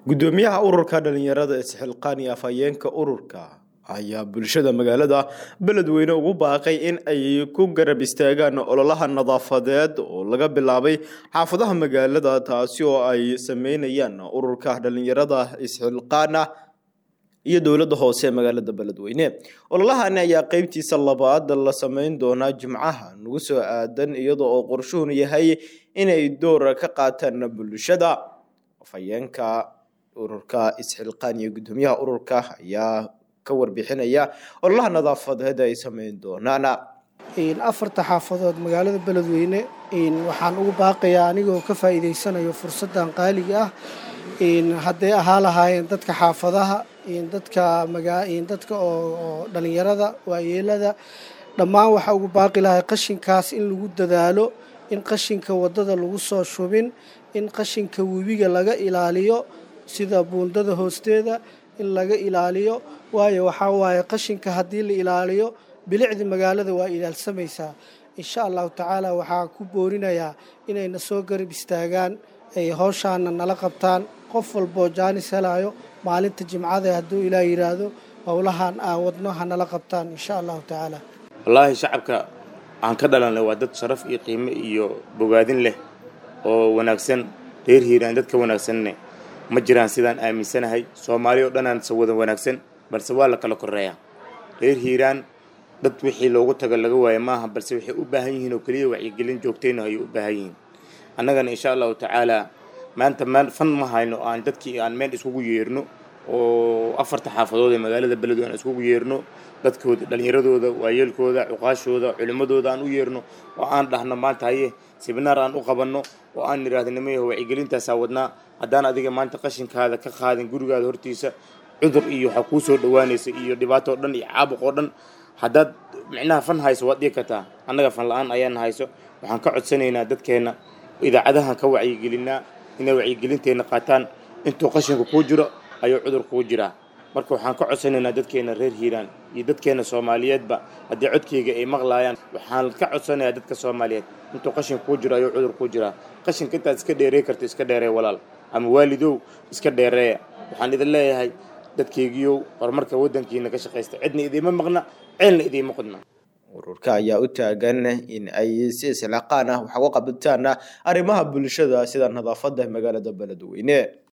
gudoomiyaha ururka dhalinyarada isxilqaan iyo afhayeenka ururka ayaa bulshada magaalada beledweyne ugu baaqay in ay ku garab istaagaan ololaha nadaafadeed oo laga bilaabay xaafadaha magaalada taasi oo ay sameynayaan ururka dhalinyarada isxilqaana iyo dowladda hoose ee magaalada beledweyne ololahani ayaa qeybtiisa labaad la sameyn doonaa jimcaha nagu soo aadan iyada oo qorshuhun yahay inay door ka qaataan bulshada afhayeenka ururka isxilqaan iyo gudoomiyaha ururka ayaa ka warbixinaya ololaha nadaafadeed ay sameyn doonaan afarta xaafadood magaalada beledweyne waxaan ugu baaqayaa anigoo ka faa'iidaysanayo fursaddan qaaliga ah hadday ahaa lahaayeen dadka xaafadaha dadka dadka oo dhalinyarada waayeelada dhammaan waxaa ugu baaqi lahay qashinkaas in lagu dadaalo in qashinka waddada lagu soo shubin in qashinka webiga laga ilaaliyo sida buundada hoosteeda in laga ilaaliyo waayo waxaa waaye qashinka haddii la ilaaliyo bilicda magaalada waa ilaalsamaysaa insha allahu tacaala waxaa ku boorinayaa inayna soo garab istaagaan ay howshaana nala qabtaan qof walboo jaanis helayo maalinta jimcada hadduu ilaa yidhaahdo howlahan aan wadno ha nala qabtaan insha allahu tacaala wallaahi shacabka aan ka dhalanay waa dad sharaf iyo qiimo iyo bogaadin leh oo wanaagsan reer hiiraan dadka wanaagsanne ma jiraan sidaan aaminsanahay soomaali oo dhanaan wada wanaagsan balse waa la kala koreeyaa reer hiiraan dad wixii loogu tago laga waayo maaha balse waxay u baahan yihiin oo keliya wacyigelin joogtayna ayay u baahan yihiin annagana insha allahu tacaalaa maanta maan fan ma hayno aan dadkii aan meel iskugu yeerno oo afarta xaafadood ee magaalada beledweyne aan iskugu yeerno dadkooda dhallinyaradooda waayeelkooda cuqaashooda culimmadooda aan u yeerno oo aan dhahno maanta haye sibinaar aan u qabanno oo aan nidhaahdo nimayaho wacyigelintaasaa wadnaa haddaan adiga maanta qashinkaada ka qaadin gurigaada hortiisa cudur iyo waxaa kuu soo dhowaanaysa iyo dhibaato o dhan iyo caabuq oo dhan haddaad micnaha fan hayso waad dhigi kartaa annaga fan la-aan ayaana hayso waxaan ka codsanaynaa dadkeenna idaacadahan ka wacyigelinaa inay wacyigelinteenna qaataan intuu qashinku kuu jiro ayuu cudur kuu jiraa marka waxaan ka codsanaynaa dadkeenna reer hiiraan iyo dadkeenna soomaaliyeedba haddii codkayga ay maqlaayaan waxaan ka codsanayaa dadka soomaaliyeed intuu qashin kuu jiro ayuu cudur kuu jiraa qashinka intaad iska dheerey karto iska dheeree walaal ama waalidow iska dheereeya waxaan idin leeyahay dadkaygiiow horumarka waddankiina ka shaqaysta cidna idiima maqna ceelna idiima qodna ururka ayaa u taagan in ay si islaqaan ah wax uga qabataan arrimaha bulshada sida nadaafada magaalada beledweyne